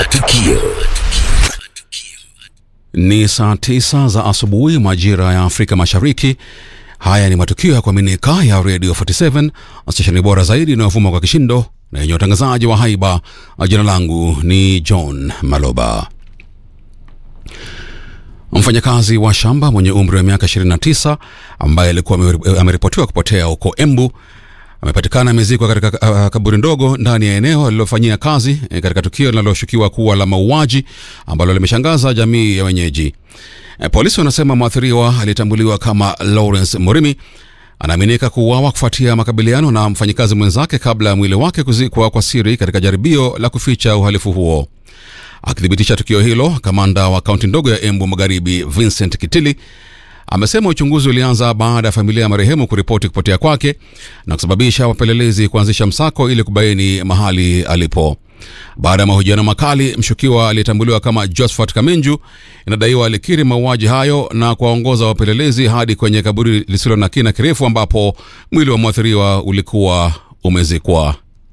Matukio. Ni saa tisa za asubuhi majira ya Afrika Mashariki. Haya ni matukio ya kuaminika ya Radio 47 stesheni bora zaidi inayovuma kwa kishindo na yenye utangazaji wa haiba. Jina langu ni John Maloba. Mfanyakazi wa shamba mwenye umri wa miaka 29 ambaye alikuwa ameripotiwa kupotea huko Embu amepatikana amezikwa katika uh, kaburi ndogo ndani ya eneo alilofanyia kazi eh, katika tukio linaloshukiwa kuwa la mauaji ambalo limeshangaza jamii ya wenyeji. Eh, polisi wanasema mwathiriwa aliyetambuliwa kama Lawrence Murimi anaaminika kuuawa kufuatia makabiliano na mfanyikazi mwenzake kabla ya mwili wake kuzikwa kwa siri katika jaribio la kuficha uhalifu huo. Akithibitisha tukio hilo, kamanda wa kaunti ndogo ya Embu Magharibi Vincent Kitili amesema uchunguzi ulianza baada ya familia ya marehemu kuripoti kupotea kwake na kusababisha wapelelezi kuanzisha msako ili kubaini mahali alipo. Baada ya mahojiano makali, mshukiwa aliyetambuliwa kama Josephat Kamenju inadaiwa alikiri mauaji hayo na kuwaongoza wapelelezi hadi kwenye kaburi lisilo na kina kirefu ambapo mwili wa mwathiriwa ulikuwa umezikwa.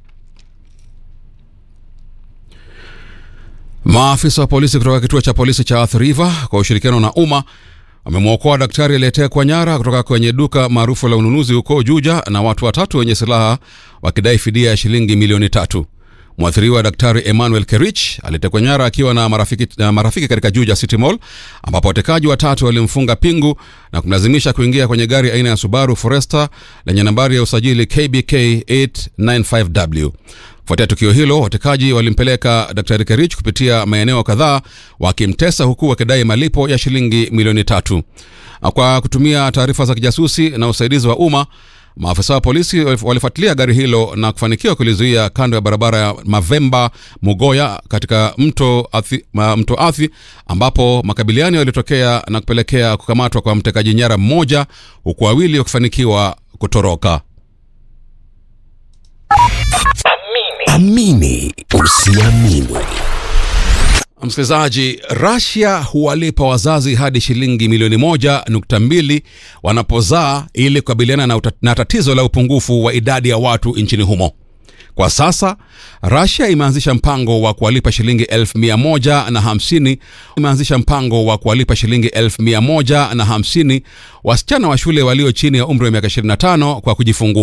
Maafisa wa polisi kutoka kituo cha polisi cha Athi River kwa ushirikiano na umma wamemwokoa daktari aliyetekwa nyara kutoka kwenye duka maarufu la ununuzi huko Juja na watu watatu wenye silaha wakidai fidia ya shilingi milioni tatu. Mwathiriwa Daktari Emmanuel Kerich alitekwa nyara akiwa na marafiki, na marafiki katika Juja City Mall ambapo watekaji watatu walimfunga pingu na kumlazimisha kuingia kwenye gari aina ya Subaru Forester lenye nambari ya usajili KBK 895W. Kufuatia tukio hilo, watekaji walimpeleka Daktari Kerich kupitia maeneo kadhaa wakimtesa huku wakidai malipo ya shilingi milioni tatu. Kwa kutumia taarifa za kijasusi na usaidizi wa umma, maafisa wa polisi walifuatilia gari hilo na kufanikiwa kulizuia kando ya barabara ya Mavemba Mugoya katika mto Athi, mto Athi ambapo makabiliano yalitokea na kupelekea kukamatwa kwa mtekaji nyara mmoja huku wawili wakifanikiwa kutoroka. Amini usiamini. Msikilizaji, Russia huwalipa wazazi hadi shilingi milioni moja nukta mbili wanapozaa ili kukabiliana na, na tatizo la upungufu wa idadi ya watu nchini humo. Kwa sasa Russia imeanzisha mpango wa kuwalipa shilingi elfu mia moja na hamsini imeanzisha mpango wa kuwalipa shilingi elfu mia moja na hamsini wasichana wa shule walio chini ya umri wa miaka 25 kwa kujifungua.